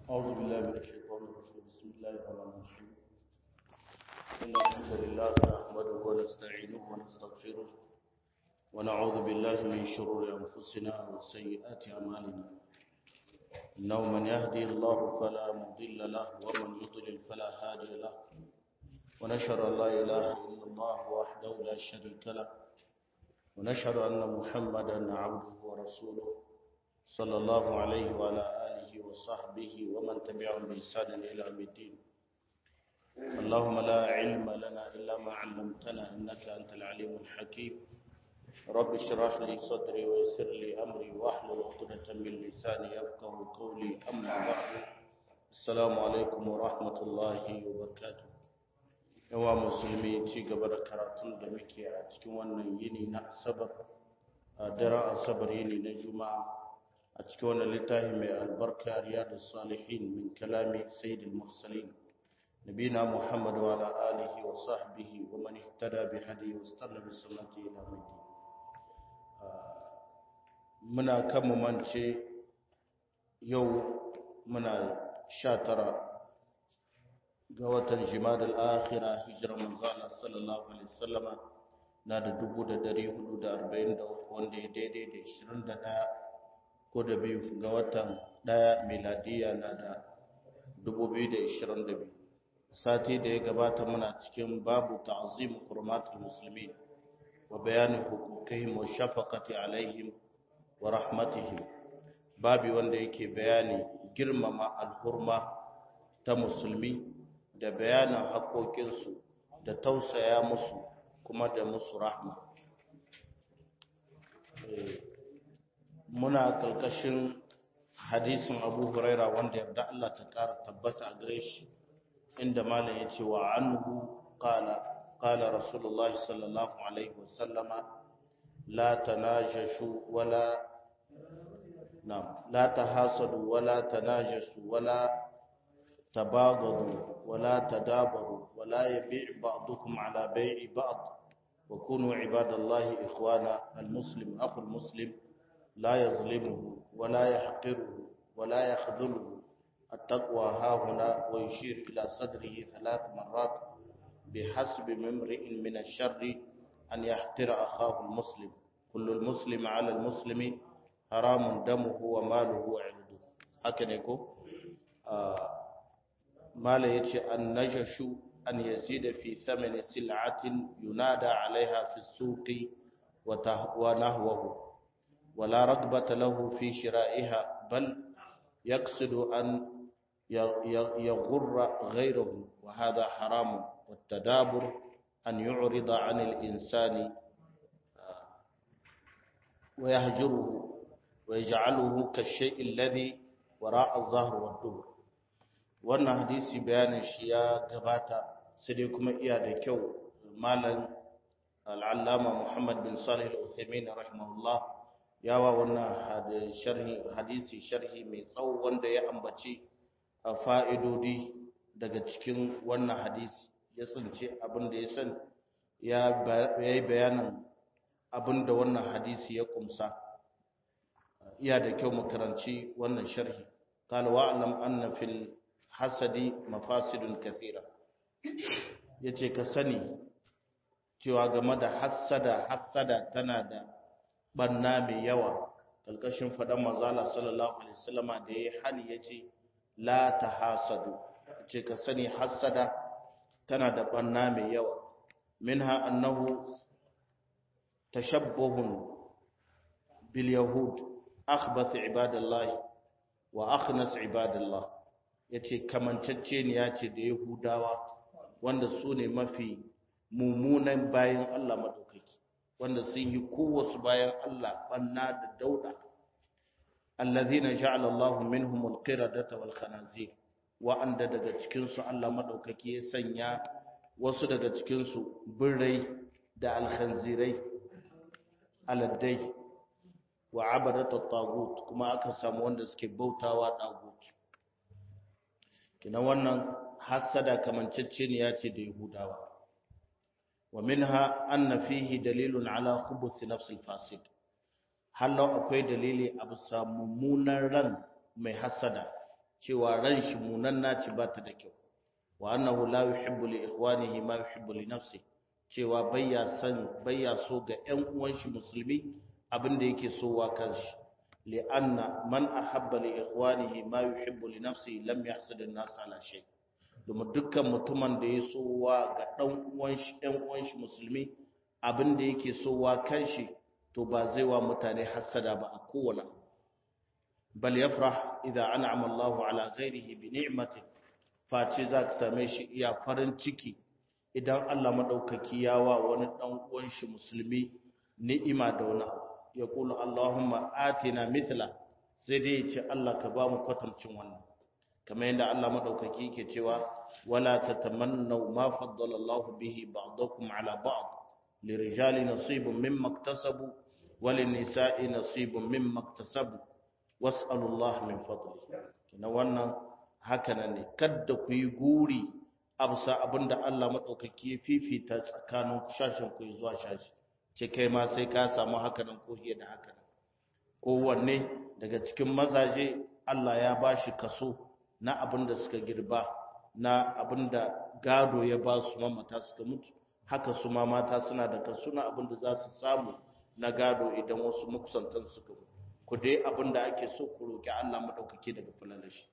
أعوذ بالله من الشيطان الرجيم بسم الله الرحمن الرحيم إن الحمد لله نحمده ونستعينه ونستغفره ونعوذ بالله من شرور أنفسنا وسيئات أعمالنا إنه من يهدي الله فلا مضل له ومن يضلل فلا هادي له ونشهد أن لا إله إلا الله وحده لا شريك له ونشهد أن محمدا عبده ورسوله صلى الله عليه وعلى آله وصحبه ومن تبعهم بإحسان إلى يوم الدين اللهم لا علم لنا إلا ما علمتنا إنك أنت العليم الحكيم رب اشرح لي صدري ويسر لي أمري واحلل عقدة من لساني يفقه قولي أما بعد السلام عليكم ورحمة الله وبركاته yawa musulmi ci gaba da karatun da muke a cikin wannan yini na asabar a daren asabar yini na juma'a a cikin wannan littafi mai albarka riyadu salihin min kalami sayyidul mursalin nabina muhammad wa ala alihi wa sahbihi wa man ihtada bi hadi wa istana bi sunnati ila yawm muna kan mu mance yau muna 19 ga watan jimadal akhira hijirar manzana sallallahu alaihi wasallama na da 1443 wanda ya daidai da 21 ko da biyu ga watan daya miladiya na da 2022 sati da ya gabata muna cikin babu ta'zim hurmatul muslimin wa bayanin hukukihim wa shafaqati alaihim wa rahmatihim babi wanda yake bayani girmama alhurma ta musulmi da bayanin haƙoƙinsu da tausaya musu kuma da musu rahma muna ƙarƙashin hadisin abu huraira wanda yarda Allah ta ƙara tabbata a gare shi inda malam ya ce wa anhu qala qala rasulullahi sallallahu alaihi wasallama la tanajashu wala na'am la tahasadu wala tanajashu wala تباغضوا ولا تدابروا ولا يبيع بعضكم على بيع بعض وكونوا عباد الله إخوانا المسلم أخو المسلم لا يظلمه ولا يحقره ولا يخذله التقوى ها هنا ويشير إلى صدره ثلاث مرات بحسب ممرئ من الشر أن يحتر أخاه المسلم كل المسلم على المسلم حرام دمه وماله وعرضه هكذا يقول آه mala ya ce an najashu an yazida fi thamani sil'atin yunada alaiha fi suqi wa nahwahu wala ragbata lahu fi shira'iha bal yaqsidu an yaghurra ghayrahu wa hadha haram والتدابر أن يعرض عن الإنسان ويهجره ويجعله كالشيء الذي وراء الظهر والدبر wannan hadisi bayanin shi ya gabata sai dai kuma iya da kyau malam al'allama muhammad bin salih al-uthaymin rahimahullah yawa wannan sharhi hadisi sharhi mai tsawo wanda ya ambaci fa'idodi daga cikin wannan hadisi ya tsince abin da ya san ya yi bayanin abin da wannan hadisi ya kumsa iya da kyau makaranci wannan sharhi قال واعلم أن في hasadi mafasidun kathira yace ka sani cewa game da hasada hasada tana da banna mai yawa kalkashin fadan manzala sallallahu alaihi wasallama da yayi hani yace la tahasadu yace ka sani hasada tana da banna mai yawa minha annahu tashabbuhun bil yahud akhbath ibadallah wa akhnas ibadallah ya ce kamanceceniya ce da yahudawa wanda su ne mafi mummunan bayan Allah maɗaukaki wanda sun yi kowasu bayan Allah ɓanna da dauɗa allazina ja'ala Allah minhum alqiradata wal khanazir wa'anda daga cikin su Allah maɗaukaki ya sanya wasu daga cikin su birrai da alkhanzirai aladdai wa abadat at-tagut kuma aka samu wanda suke bautawa tagut kina wannan hasada kamanceceniya ce da yahudawa wa minha anna fihi dalilun ala khubuth nafs al-fasid hallo akwai dalili a bisa mummunan ran mai hasada cewa ran shi munanna ce ba ta da kyau wa annahu la yuhibbu li ikhwanihi ma yuhibbu li nafsi cewa bayya san bayya so ga ƴan uwan shi musulmi abin da yake so wa kanshi li anna man ahabba li ikhwanihi ma yuhibbu li nafsi lam yahsud an-nas ala shay domin dukkan mutumin da ya so wa ga dan uwan shi ƴan uwan shi musulmi abin da yake so wa kanshi to ba zai wa mutane hasada ba a kowane bal yafrah idza an'ama Allahu ala ghairihi bi ni'matin face za ka same shi iya farin ciki idan Allah maɗaukaki ya wa wani ɗan uwan shi musulmi ni'ima da wani abu ya kula Allahumma atina mithla sai dai ya ce Allah ka ba mu kwatancin wannan kamar yadda Allah maɗaukaki ke cewa wala tatamannaw ma faddala Allah bihi ba'dakum ala ba'd lirijali nasibun mimma iktasabu walinisai nasibun mimma iktasabu was'alu Allah min fadli kina wannan haka nan ne kadda ku yi guri absa abinda Allah maɗaukaki ya fifita tsakanin shashin ku zuwa shashi ce kai ma sai ka samu haka nan ko da haka nan kowanne daga cikin mazaje Allah ya ba shi kaso na abinda suka girba na abinda gado ya ba su mamata suka mutu haka su ma mata suna da kaso na abinda za su samu na gado idan wasu makusantan suka mutu ku dai abinda ake so ku roki Allah maɗaukaki daga fulalashi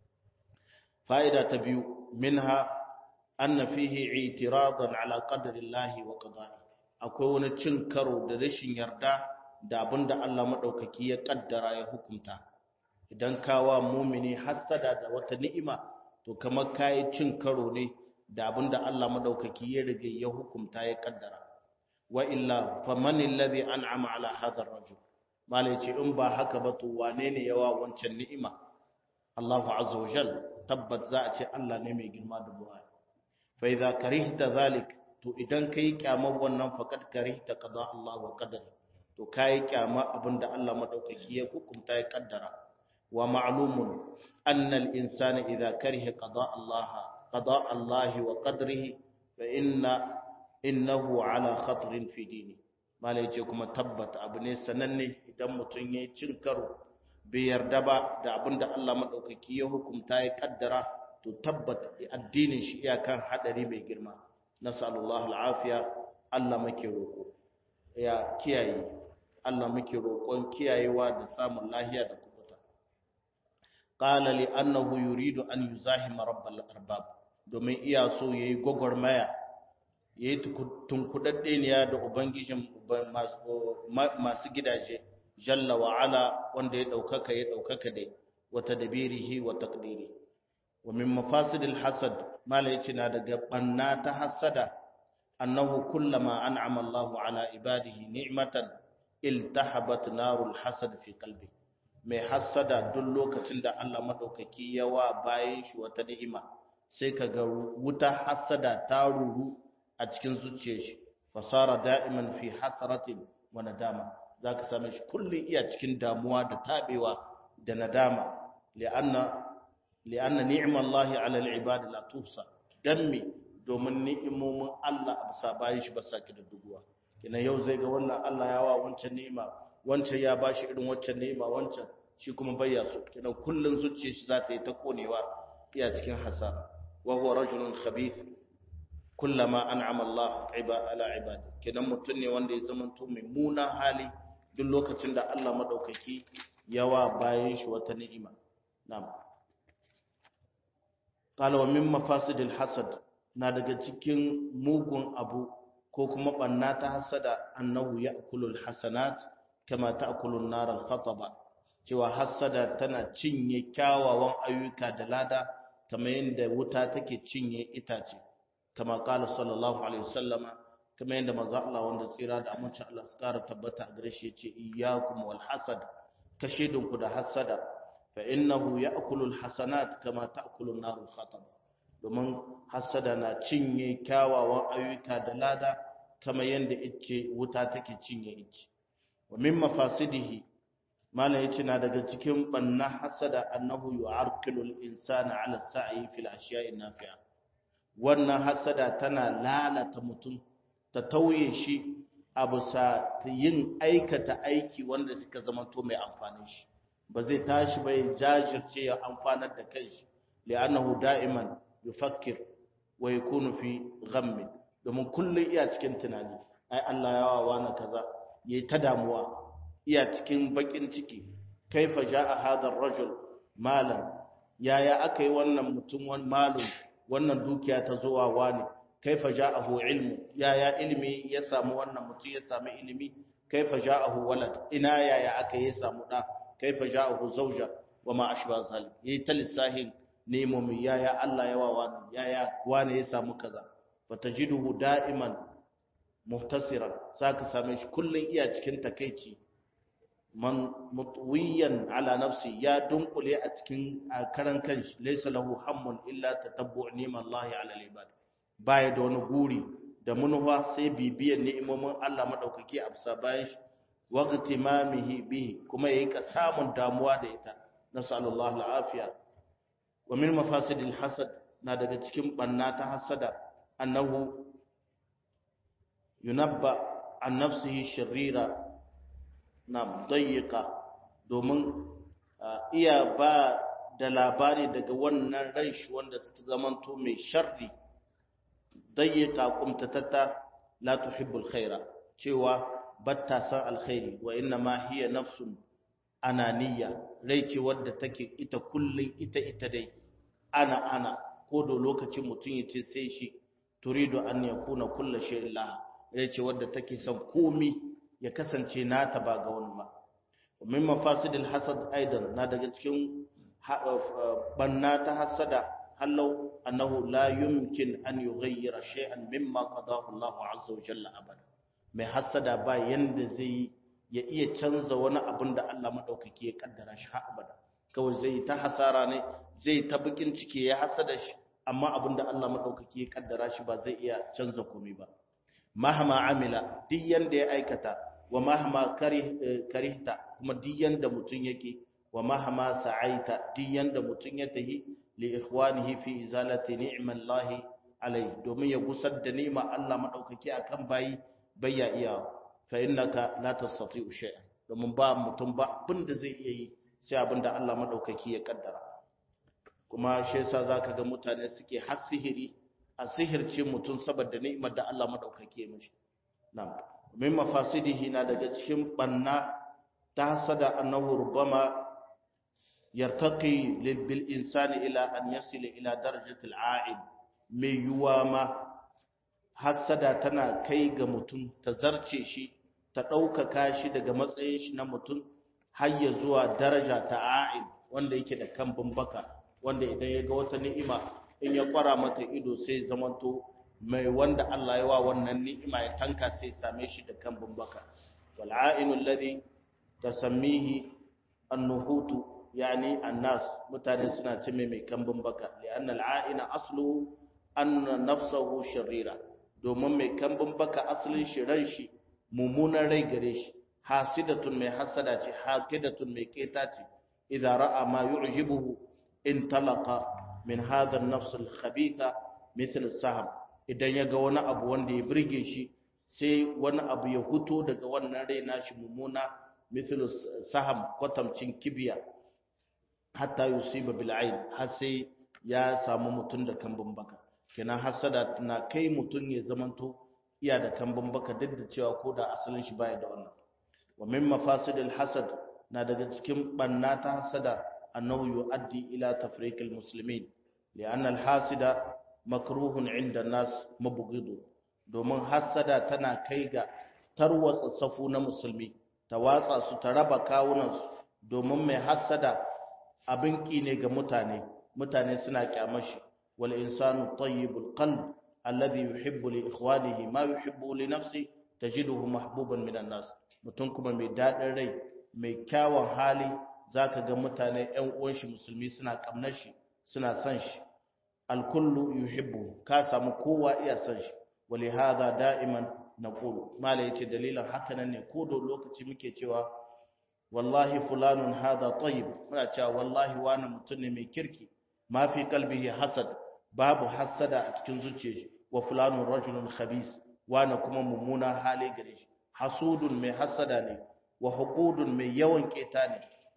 fa'ida ta biyu minha anna fihi i'tiradan ala qadri Allah wa qada'i akwai wani cin karo da rashin yarda da abinda Allah madaukaki ya kaddara ya hukunta idan kawa mumini hasada da wata ni'ima to kamar kai cin karo ne da abinda Allah madaukaki ya rige ya hukunta ya kaddara wa illa faman alladhi an'ama ala hadha ar-rajul malai ce in ba haka ba to wane ne yawa wancan ni'ima Allah azza wa jalla tabbat za a ce Allah ne mai girma da buhari fa idza karihta zalik to idan kai kyamar wannan faqad karihta qada Allah wa qadar to kai kyama abinda Allah madaukaki ya hukunta ya kaddara wa ma'lumun anna al-insana idza kariha qada Allah qada Allah wa qadrihi fa inna innahu ala khatrin fi dini malai ce kuma tabbata abu ne sananne idan mutun yayi cin karo bai yarda ba da abin da Allah maɗaukaki ya hukumta ya kaddara to tabbata addinin shi iyakan haɗari mai girma nasallallahu al'afiya Allah muke roƙo ya kiyaye Allah muke roƙon kiyayewa da samun lahiya da kubuta qala li annahu yuridu an yuzahima rabbal arbab domin iya so yayi gogormaya yayi tunkudadde ne da ubangijin masu gidaje jalla wa ala wanda ya daukaka ya daukaka dai wa tadbirihi wa taqdiri wa min mafasidil hasad mala yace na daga banna ta hasada annahu kullama an'ama Allahu ala ibadihi ni'matan iltahabat narul hasad fi qalbi mai hasada duk lokacin da Allah madaukaki yawa bayan shi wata ni'ima sai kaga wuta hasada ta ruru a cikin zuciyar shi fasara da'iman fi hasratin wa nadama za ka same shi kullum iya cikin damuwa da taɓewa da nadama li'anna ni'imar Allah ala al'ibadi la tuhsa dan me domin ni'imomin Allah a bisa bayan shi ba sa ki da duguwa kina yau zai ga wannan Allah ya wa wancan ni'ima wancan ya bashi irin wancan ni'ima wancan shi kuma bayya so kina kullun zuciyar shi za ta yi ta konewa iya cikin hasara wa huwa rajulun khabith kullama an'ama Allah ala ibadi kinan mutun ne wanda ya zama to mai muna hali duk lokacin da Allah madaukaki yawa bayan shi wata ni'ima na'am qala wa min mafasidil hasad na daga cikin mugun abu ko kuma banna ta hasada annahu ya'kulul hasanat kama ta'kulun nar al-khataba cewa hasada tana cinye kyawawan ayyuka da lada kamar yadda wuta take cinye itace kama qala sallallahu alaihi wasallama kamar yadda manzo Allah wanda tsira da amincin Allah su kara tabbata a gare shi yace iyyakum wal hasad kashedun ku da hasada fa innahu ya'kulu al hasanat kama ta'kulu an narul khatab domin hasada na cinye kyawawan ayyuka da lada kamar yadda ice wuta take cinye ice wa min mafasidihi mala yace na daga cikin banna hasada annahu yu'arqilu al insana ala sa'i fil ashiya'i nafi'a wannan hasada tana lalata mutum ta tauye shi a bisa yin aikata aiki wanda suka zama to mai amfani shi ba zai tashi ba ya jajirce ya amfanar da kanshi li'annahu da'iman yufakkir wa yakunu fi ghammin domin kullun iya cikin tunani ai Allah ya wawa na kaza yayi ta damuwa iya cikin bakin ciki kaifa jaa hadha ar-rajul malan yaya akai wannan mutum wan malum wannan dukiya ta zuwa wani kaifa ja'ahu ilmu yaya ilimi ya samu wannan mutum ya samu ilimi kaifa ja'ahu walad ina yaya aka yi samu da kaifa ja'ahu zawja wa ma ashba zalim yayi ta lissahin nemomi yaya Allah ya wawa yaya wani ya samu kaza fatajiduhu da'iman muhtasiran saka same shi kullun iya cikin takeici man mutwiyan ala nafsi ya dunkule a cikin karan kanshi laysa lahu hammun illa tatabbu' ni'mallahi ala al-ibad baya da wani guri da munuwa sai bibiyar ni'imomin Allah madaukaki a bisa bayan shi waqti mamihi bihi kuma yayi ka samun damuwa da ita nasallallahu al'afiya wa min mafasidil hasad na daga cikin banna ta hasada annahu yunabba an nafsihi sharira na dayyika domin iya ba da labari daga wannan ran shi wanda suka zamanto mai sharri dayyika kumtatata la tuhibbul khaira cewa batta san alkhairi wa inna ma hiya nafsun ananiya rai ce wadda take ita kullun ita ita dai ana ana ko da lokacin mutum ya ce sai shi turidu an yakuna kullu shay'in laha rai ce wadda take son komi ya kasance nata ba ga wani ba min mafasidil hasad aidan na daga cikin banna ta hasada hallau annahu la yumkin an yughayyira shay'an mimma qadahu Allah azza wa jalla abada mai hasada ba yanda zai ya iya canza wani abin da Allah madaukake ya kaddara shi har abada kawai zai ta hasara ne zai ta bikin ciki ya hasada shi amma abin da Allah madaukake ya kaddara shi ba zai iya canza komai ba mahama amila duk yanda ya aikata wa mahama karihta kuma duk yanda mutun yake wa mahama sa'aita duk yanda mutun ya tahi li ikhwanihi fi izalati ni'mallahi alai domin ya gusar da ni'ma Allah madaukaki akan bayi bayya iya fa innaka la tastati'u shay'an domin ba mutum ba abinda zai iya yi sai abinda Allah madaukaki ya kaddara kuma shi yasa zaka ga mutane suke har sihiri a sihirce mutum saboda ni'imar da Allah madaukake mishi na'am min mafasidihi na daga cikin banna ta hasada annahu rubama yartaqi bil insani ila an yasila ila darajati al mai yuwa ma hasada tana kai ga mutum ta zarce shi ta ɗaukaka shi daga matsayin shi na mutum har ya zuwa daraja ta a'in wanda yake da kambun baka wanda idan ya ga wata ni'ima in ya kwara mata ido sai zamanto mai wanda Allah ya wa wannan ni'ima ya tanka sai same shi da kambun baka wal a'inu alladhi tasammihi an-nuhutu yani annas mutane suna ce mai mai kambun baka li'anna al-a'ina aslu anna nafsuhu sharira domin mai kambun baka asalin shi ran shi mummunan rai gare shi hasidatun mai hasada ce hakidatun mai keta ce idza ra'a ma yu'jibuhu in talaqa min hadha an-nafs al-khabitha mithl as-sahm idan yaga wani abu wanda ya burge shi sai wani abu ya huto daga wannan rai nashi mummuna mithl saham kwatamcin kibiya hatta yusiba bil ayn har sai ya samu mutun da kambun baka kenan hasada na kai mutun ya zamanto iya da kambun baka duk da cewa ko da asalin shi baya da wannan wa min mafasidil hasad na daga cikin banna ta hasada annahu yuaddi ila tafriqil muslimin li'anna al hasida makruhun 'inda nas mabghidu domin hasada tana kai ga tarwatsa safu na musulmi ta watsa su ta raba kawunan su domin mai hasada abin ki ne ga mutane mutane suna kyamashi wal insanu tayyibul qalb alladhi yuhibbu li ikhwanihi ma yuhibbu li nafsi tajiduhu mahbuban minan nas mutum kuma mai dadin rai mai kyawun hali zaka ga mutane ƴan uwan shi musulmi suna kamnar shi suna son shi alkullu yuhibbu ka samu kowa iya son shi walihada da'iman naqulu mala yace dalilan haka nan ne ko da lokaci muke cewa wallahi fulanun hada tayyib muna cewa wallahi wani mutum ne mai kirki ma fi qalbihi hasad babu hasada a cikin zuciyar shi wa fulanun rajulun khabis wani kuma mummuna hali gare shi hasudun mai hasada ne wa huqudun mai yawan keta ne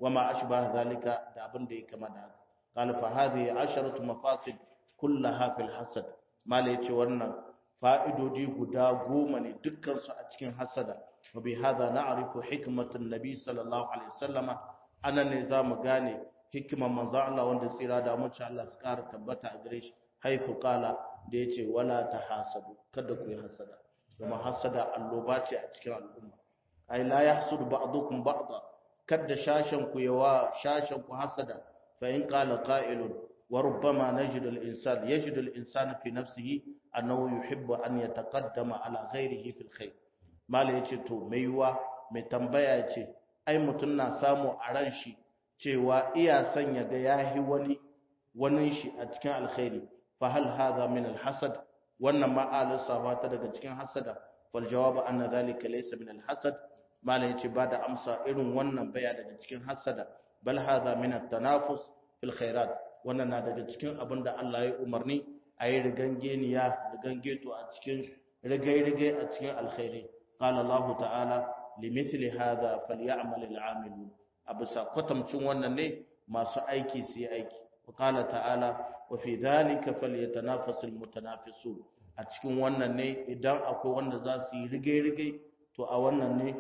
wama ashbaha zalika da abin da ya kama da haka qala fa hadhihi asharatu mafasid kullaha fil hasad mala yace wannan fa'idodi guda goma ne dukkan su a cikin hasada wa bi hadha na'rifu hikmatan nabi sallallahu alaihi wasallama anan ne zamu gane hikimar manzo Allah wanda tsira da mu Allah su kara tabbata a gare shi haifu qala da yace wala tahasadu kada ku yi hasada kuma hasada alloba ce a cikin al'umma ai la yahsudu ba'dukum ba'da kada shashan ku yawa shashan ku hasada fa in qala qa'ilun wa rubbama najidu al-insan yajidu al-insan fi nafsihi annahu yuhibbu an yataqaddama ala ghayrihi fil khair mala yace to mai yiwa mai tambaya yace ai mutun na samu a ran shi cewa iya son ya ga yahi wani wani shi a cikin alkhairi fa hal hadha min al-hasad wannan ma alisafa ta daga cikin hasada wal jawabu anna dhalika laysa min al-hasad malan yace ba da amsa irin wannan baya daga cikin hasada bal hadha min at-tanafus fil khairat wannan na daga cikin abin da Allah ya umarni a yi rigangeniya rigangeto a cikin rigai-rigai a cikin alkhairi qala Allah ta'ala limithli hadha falyamal al-amilun abusa kwatamcin wannan ne masu aiki su yi aiki qala ta'ala wa fi dhalika falyatanafasul mutanafisun a cikin wannan ne idan akwai wanda za su yi rigai-rigai to a wannan ne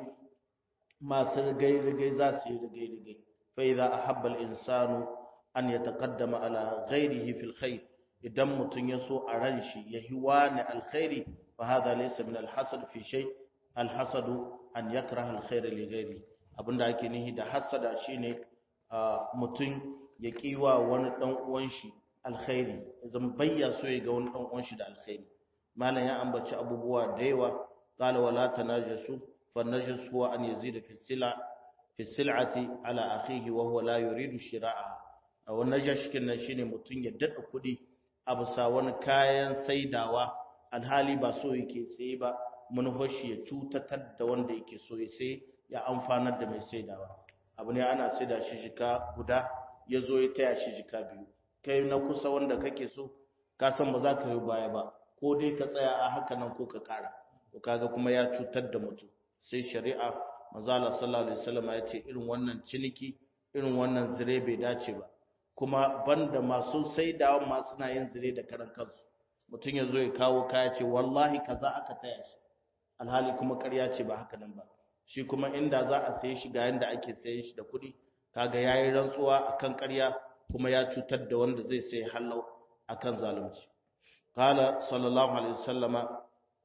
masu rigai-rigai za su yi rigai-rigai fa idza ahabba al-insanu an yataqaddama ala ghayrihi fil khair idan mutun ya so a ran shi ya hiwa ne alkhairi fa hadha laysa min al-hasad fi shay al-hasad an yakraha al-khair li ghayri abinda ake nihi da hasada shine mutun ya kiwa wani dan uwan shi alkhairi zan bayya so ya ga wani dan uwan shi da alkhairi malam ya ambaci abubuwa da yawa qala wala tanajasu fa najas huwa an yazida fi sila fi sil'ati ala akhihi wa huwa la yuridu shira'a aw najash kin shine mutun ya dada kudi a bisa wani kayan saidawa alhali ba so yake sai ba manufashi ya cutatar da wanda yake so ya sai ya amfanar da mai saidawa abu ne ana saida shi jika guda ya zo ya taya shi jika biyu kai na kusa wanda kake so ka san ba za ka yi baya ba ko dai ka tsaya a haka nan ko ka kara to kaga kuma ya cutar da mutum sai shari'a manzala sallallahu alaihi wasallam ya ce irin wannan ciniki irin wannan zire bai dace ba kuma banda masu saidawa ma suna yin zire da karan kansu mutum ya zo ya kawo kaya ce wallahi kaza aka taya shi alhali kuma ƙarya ce ba haka nan ba shi kuma inda za a saye shi ga yanda ake sayen shi da kuɗi kaga yayi rantsuwa akan ƙarya kuma ya cutar da wanda zai sai hallau akan zalunci qala sallallahu alaihi wasallama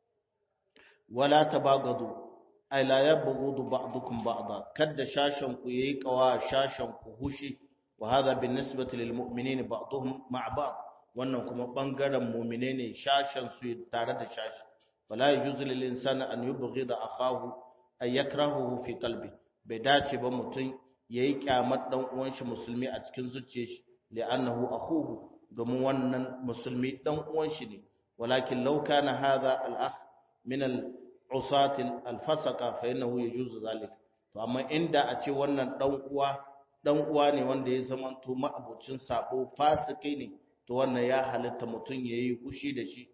wala tabagadu ay la yabghudu ba'dukum ba'da kadda shashan ku yayi kawa shashan ku hushi wa hadha binisbati lil mu'minina ba'dhum ma'a ba'd wannan kuma bangaren mu'mine ne shashan su tare da shashi wala yajuzu lil insani an yubghida akahu ay yakrahuhu fi qalbi bai dace ba mutum yayi kyamar dan uwan shi musulmi a cikin zuciyar shi li'annahu akhuhu domin wannan musulmi dan uwan shi ne walakin law kana hadha al-akh min al-usat al-fasaqa fa innahu yajuzu zalik to amma inda a ce wannan dan uwa dan uwa ne wanda ya zama to ma'abucin sabo fasiki ne to wannan ya halitta mutum yayi hushi da shi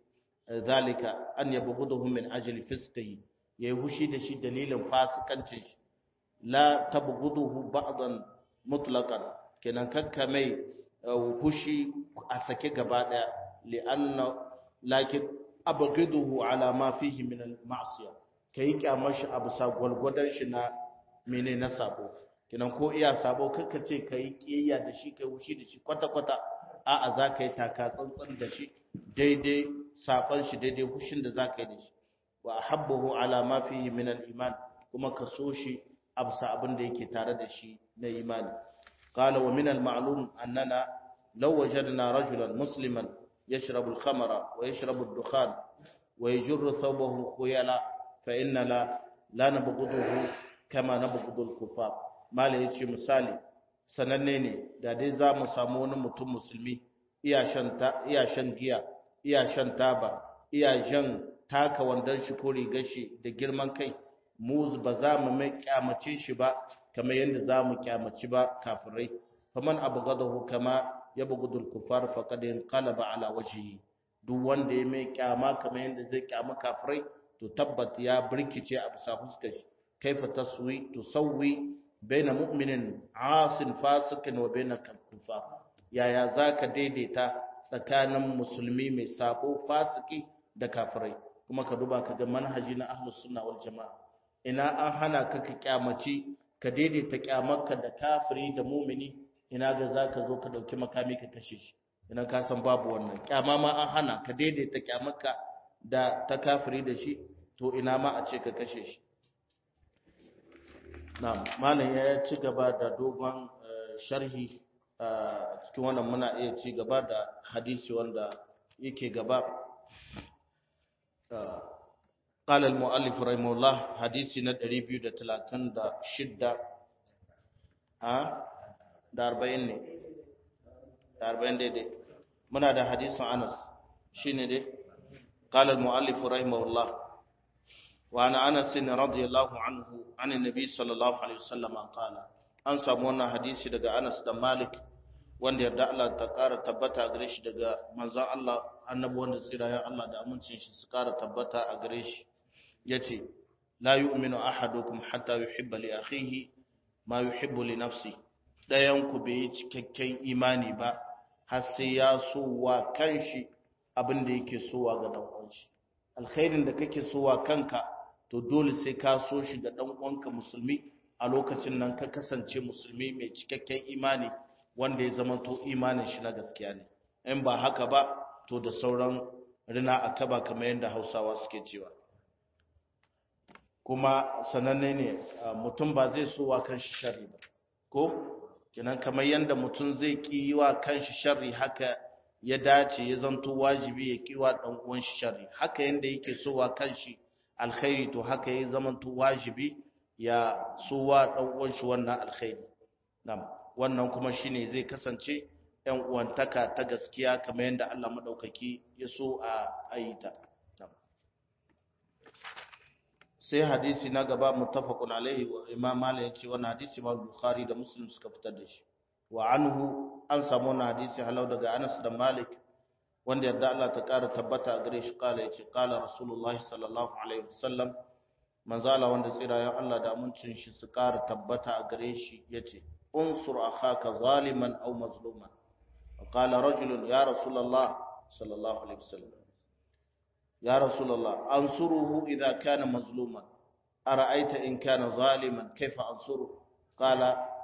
zalika an yabghuduhu min ajli fisqihi yayi hushi da shi dalilin fasikancin shi la tabghuduhu ba'dan mutlaqan kenan kakka mai hushi a sake gaba daya li'anna lakin abghiduhu ala ma fihi min al-ma'siyah kai kyamar shi abu sa gwalgwadon shi na mene na sabo kenan ko iya sabo kakka ce kai kiyayya da shi kai hushi da shi kwata kwata a'a za ka yi taka tsantsan da shi daidai safan shi daidai hushin da za ka yi da shi wa habbahu ala ma fihi min al-iman kuma ka so shi absa abin da yake tare da shi na imani qala wa min al-ma'lum annana law wajadna rajulan musliman yashrabu al-khamra wa yashrabu ad-dukhan wa yajurru thawbahu khuyala fa inna la la nabghuduhu kama nabghudu al-kuffar mala yace misali sananne ne da dai za mu samu wani mutum musulmi iya shan ta iya shan giya iya shan taba iya jan taka wandan shi ko rigar shi da girman kai mu ba za mu mai kyamace shi ba kamar yadda za mu kyamaci ba kafirai faman abghadahu kama yabghudul kufar faqad inqalaba ala wajhihi duk wanda ya mai kyama kamar yadda zai kyama kafirai to tabbat ya birkice a bisa fuskar shi kaifa taswi tusawwi baina mu'minin asin fasikin wa baina kafar yaya zaka daidaita tsakanin musulmi mai sabo fasiki da kafirai kuma ka duba ka ga manhaji na ahlus sunna wal jamaa ina an hana ka ka kyamaci ka daidaita kyamarka da kafiri da mumini ina ga zaka zo ka dauki makami ka kashe shi ina ka san babu wannan kyama ma an hana ka daidaita kyamarka da ta kafiri da shi to ina ma a ce ka kashe shi na'am malam ya ci gaba da dogon sharhi a cikin wannan muna iya ci gaba da hadisi wanda yake gaba قال المؤلف رحمه الله حديثي نا 236 ها da 40 ne da 40 daidai muna da hadisin Anas shine dai قال المؤلف رحمه الله وعن أنس رضي الله عنه عن النبي صلى الله عليه وسلم قال an samu wannan hadisi daga Anas da Malik wanda yarda Allah ta ƙara tabbata a gare shi daga manzon Allah annabi wanda tsirayen Allah da amincin shi su ƙara tabbata a gare shi yace la yu'minu ahadukum hatta yuhibba li akhihi ma yuhibbu li nafsi dayan ku bai yi cikakken imani ba har sai ya so wa kanshi abin da yake so wa ga dan uwan shi alkhairin da kake so wa kanka to dole sai ka so shi ga dan uwanka musulmi a lokacin nan ka kasance musulmi mai cikakken imani wanda ya zama to imanin shi na gaskiya ne in ba haka ba to da sauran rina a kaba kamar yadda hausawa suke cewa kuma sananne ne mutum ba zai so wa kanshi sharri ba ko kenan kamar yadda mutum zai ki wa kanshi sharri haka ya dace ya zanto wajibi ya ki wa dan uwan shi sharri haka yanda yake so wa kanshi alkhairi to haka ya zamanto wajibi ya so wa dan uwan shi wannan alkhairi nam wannan kuma shine zai kasance ‘yan uwantaka ta gaskiya kamar yadda Allah maɗaukaki ya so a ayita. Sai hadisi na gaba mutafakun alaihi wa imam Malik ya ce wannan hadisi ma Bukhari da Muslim suka fitar da shi. Wa anhu an samu wannan hadisi halau daga Anas da Malik wanda yadda Allah ta ƙara tabbata a gare shi kala ya ce kala Rasulullahi sallallahu alaihi wasallam manzala wanda tsirayen Allah da amincin shi su ƙara tabbata a gare shi ya ce unsur akhaka zaliman aw mazluman قال رجل يا رسول الله صلى الله عليه وسلم يا رسول الله أنصره إذا كان مظلوما أرأيت إن كان ظالما كيف أنصره قال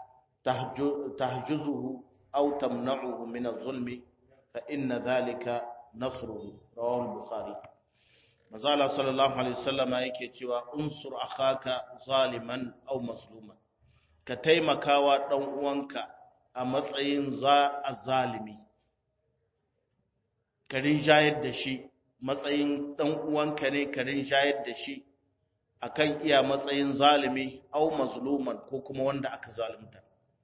تحجزه أو تمنعه من الظلم فإن ذلك نصره رواه البخاري مزال صلى الله عليه وسلم yake cewa unsur akhaka zaliman aw mazluman ka taimakawa dan uwanka a matsayin za a zalimi karin shayar da shi matsayin ɗan uwanka ne karin shayar da shi akan iya matsayin zalimi au mazluman ko kuma wanda aka zalunta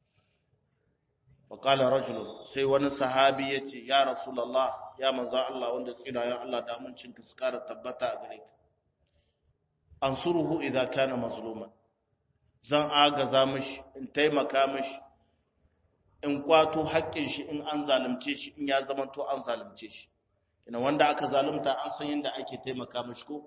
faƙala rajulun sai wani sahabi ya ce ya rasulallah ya manza Allah wanda tsirayen Allah da amincinka su ƙara tabbata a gare ka an suruhu idan kana mazluman zan agaza mishi in taimaka mishi in kwato haƙƙin shi in an zalunce shi in ya zama to an zalunce shi ina wanda aka zalunta an san yadda ake taimaka mishi ko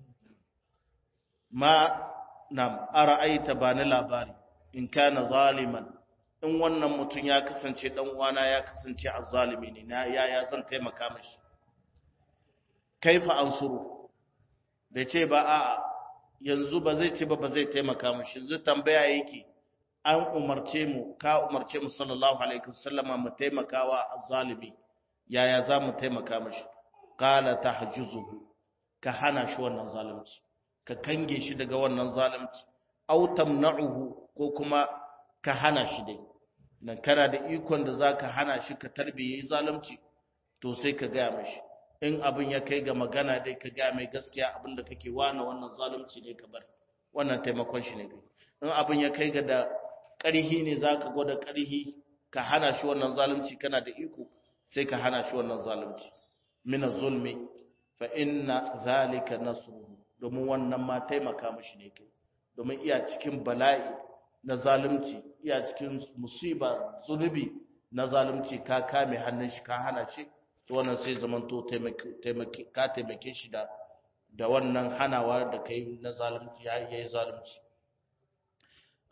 ma nam ara'aita ba ni labari in kana zaliman in wannan mutum ya kasance dan uwana ya kasance azzalimi ne na yaya zan taimaka mishi kaifa ansuru bai ce ba a'a yanzu ba zai ce ba ba zai taimaka mishi yanzu tambaya yake an umarce mu ka umarce mu sallallahu alaihi wasallama mu taimakawa azzalimi yaya za mu taimaka mishi qala tahjuzuhu ka hana shi wannan zalunci ka kange shi daga wannan zalunci aw tamna'uhu ko kuma ka hana shi dai nan kana da ikon da zaka hana shi ka tarbiye zalunci to sai ka ga mishi in abin ya kai ga magana dai ka ga mai gaskiya abin da kake wana wannan zalunci ne ka bar wannan taimakon shi ne kai in abin ya kai ga da ƙarhi ne za ka gwada ƙarhi ka hana shi wannan zalunci kana da iko sai ka hana shi wannan zalunci mina zulmi fa inna zalika nasruhu domin wannan ma taimaka mishi ne kai domin iya cikin bala'i na zalunci iya cikin musiba zunubi na zalunci ka kame hannun shi ka hana shi to wannan sai zamanto taimake ka taimake shi da da wannan hanawa da kai na zalunci ya yi zalunci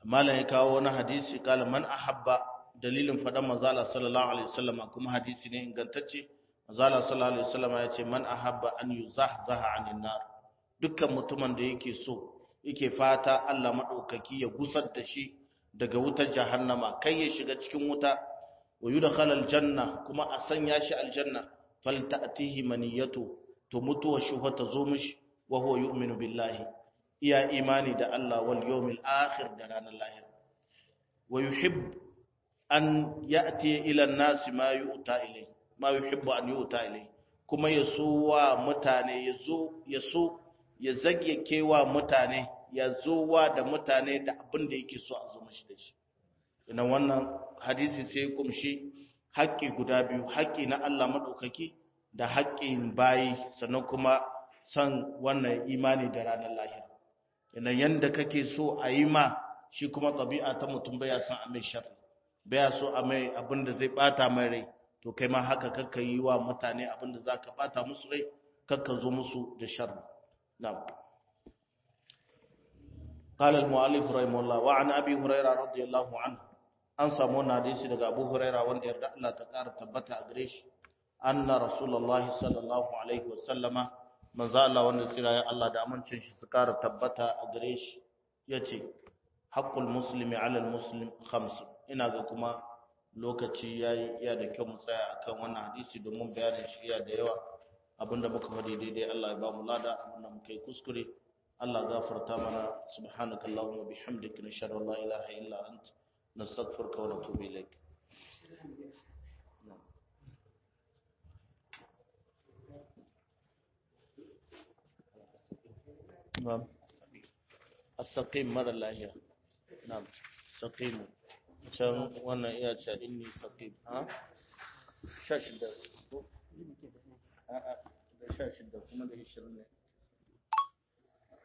malam ya kawo wani hadisi kala man ahabba dalilin faɗan manzala sallallahu alaihi wasallam kuma hadisi ne ingantacce manzala sallallahu alaihi wasallam ya ce man ahabba an yuzahzaha anin nar dukkan mutumin da yake so yake fata Allah madaukaki ya gusar da shi daga wutar jahannama kai ya shiga cikin wuta wa yudkhala aljanna kuma a sanya shi aljanna falta'tihi maniyatu to mutuwa shi ta zo mishi wa huwa yu'minu billahi iya imani da Allah wal yawmil akhir da ranar lahira wa yuhib an ya'ti ila an-nas ma yu'ta ilay ma yuhibbu an yu'ta ilay kuma yaso wa mutane yazo yaso ya zage kewa mutane ya zo wa da mutane da abin da yake so a zo mashi da shi ina wannan hadisi sai kumshi haƙƙi guda biyu haƙƙi na Allah maɗaukaki da haƙƙin bayi sannan kuma san wannan imani da ranar lahira ina yanda kake so a yi ma shi kuma ɗabi'a ta mutum baya son a mai sharri baya so a mai abin da zai ɓata mai rai to kai ma haka kakka yi wa mutane abin da za ka ɓata musu rai kakka zo musu da sharri na'am قال المؤلف رحمه الله وعن ابي هريره رضي الله عنه an samu wannan hadisi daga Abu Huraira wanda yarda Allah ta ƙara tabbata a gare shi anna rasulullahi sallallahu alaihi wa sallama manzo Allah wanda tsira ya Allah da amincin shi su ƙara tabbata a gare shi yace haqqul muslimi ala al muslim khams ina ga kuma lokaci yayi iya da kyau mu tsaya akan wannan hadisi domin bayanin shi iya da yawa abinda muka faɗi daidai Allah ya ba mu lada abinda muka yi kuskure Allah gafarta mana subhanaka allahumma bihamdika nashhadu an la ilaha illa ant nastaghfiruka wa natubu ilayk نعم السقيم mara lahiya na'am saqimu can wannan iya ce inni saqim ha 16 ko a'a da 16 kuma da 20 ne